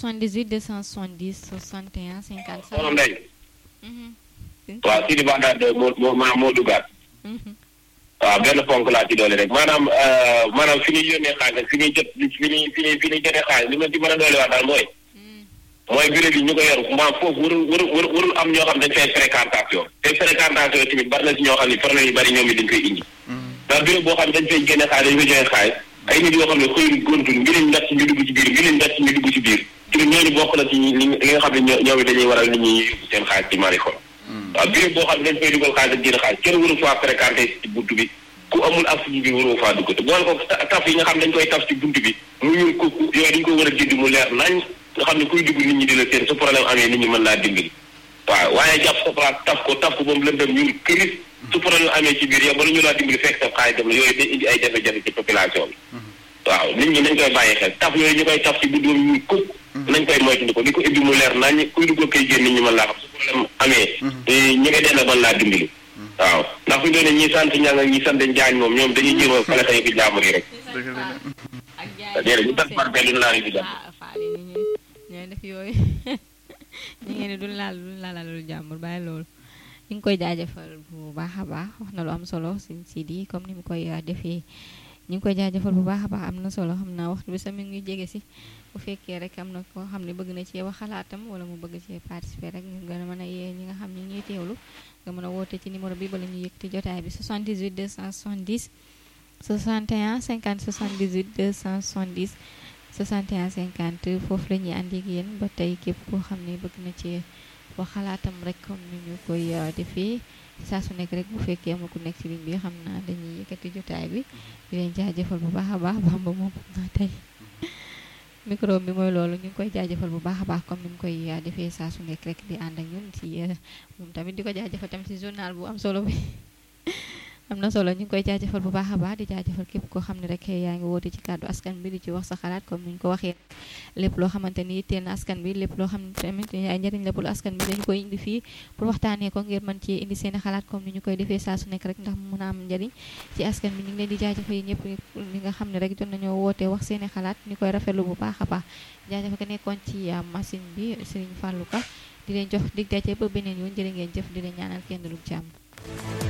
78 270 61 50. soxna Ndeye waaw Sidi Baxdaad moo moo maa moo duggaat waaw benn ponk laa ci doole rek maanaam maanaam fi ñuy yónnee xaalis fi ñuy jot fi ñuy fi ñuy fi ñuy jotee xaalis li ma ci mën a doole wax daal mooy mooy bureau bi ñu ko yor maanaam foofu warul warul warul am ñoo xam dañ fay fréquentation te fréquentation tamit bari na si ñoo xam ne problème yu bari ñoom it dañ koy indi ndax bureau boo xam ne dañ fay génne xaalis dañ fay joxe xaalis ay nit yoo xam ne xëyul gontul ngi leen ndax ñu dugg ci biir ngi leen ndax ñu dugg ci biir ci ñooñu bokk na ci li nga xam ne ñoom it dañuy waral nit ñi yóbbu seen xaalis ci marifon waaw bureau boo xam ne dañ fay dugal xaalis ak génn xaalis kenn waru faa fréquenté ci buntu bi ku amul ak suñu bi waroo faa dugg te boole ko taf yi nga xam dañ koy taf ci buntu bi mu ñuul ko yooyu dañ ko war a jënd mu leer nañ nga xam ne kuy dugg nit ñi di la seen su problème amee nit ñi mën laa dimbali waaw waaye jàpp sa place taf ko taf ko ba mu lëndëm ñuul këris su problème amee ci biir yow bala ñu laa dimbali fekk sa xaalis dem la yooyu day indi ay jafe-jafe ci population bi waaw nit ñi nañ koy bàyyi xel taf yooyu ñu koy taf ci buntu ba ñuul kuk nañ koy moytandi ko di ko ibbi mu leer nañ kuy dugg koy génn nit ñi mën laa xam su problème amee ñi nga dend mën laa dimbali waaw ndax fi doone ñi sant ñang ak ñi sant jaañ moom ñoom dañuy jéem a fale xëy fi jaamur yi rek déedéet ñu tas par benn laa ri bi dem faali ni ñu ñooy def yooyu ñu ngeen ne du laal du laalalu jàmbur bàyyi loolu ñu ngi koy jaajëfal bu baax a baax wax na lu am solo suñ Sidi comme ni mu koy defee ñu ngi koy jaajëfal bu baax a baax am na solo xam naa waxtu bi sax mi ngi jege si bu fekkee rek am na koo xam ne bëgg na cee wax xalaatam wala mu bëgg cee participer rek ñu gën a mën a yee ñi nga xam ne ñuy teewlu nga mën a woote ci numéro bi bala ñu yëkkati jotaay bi 78 270 61 50 78 270 61 50 foofu la ñuy ànd ak yéen ba tey képp koo xam ne bëgg na cee wax xalaatam rek comme ni ñu koy defee saa su nekk rek bu fekkee amul ku nekk ci ligne bi xam naa dañuy yëkkati jotaay bi di leen jaajëfal bu baax a baax bamba moom xam naa tey micro bi mooy loolu ñu ngi koy jaajëfal bu baax a baax comme ni mu koy defee saa su nekk rek di ànd ak ñun ci moom tamit di ko jaajëfal tamit ci journal bu am solo bi am na solo ñu ngi koy jaajëfal bu baax a baax di jaajëfal képp koo xam ne rek yaa ngi woote ci kàddu askan bi di ci wax sa xalaat comme ni ñu ko waxee lépp loo xamante ni yitteel na askan bi lépp loo xam ne tamit ay njëriñ la pour askan bi dañu koy indi fii pour waxtaanee ko ngir mën ci indi seen xalaat comme ni ñu koy defee saa su nekk rek ndax mu mën a am njëriñ ci askan bi ñu ngi leen di jaajëfal yi ñëpp ñi nga xam ne rek jot nañoo woote wax seeni xalaat ñu koy rafetlu bu baax a baax jaajëfal ko nekkoon ci machine bi Serigne Fallou Ka di leen jox dig daje ba beneen yoon jërë ngeen jëf di leen ñaanal kenn lu jàmm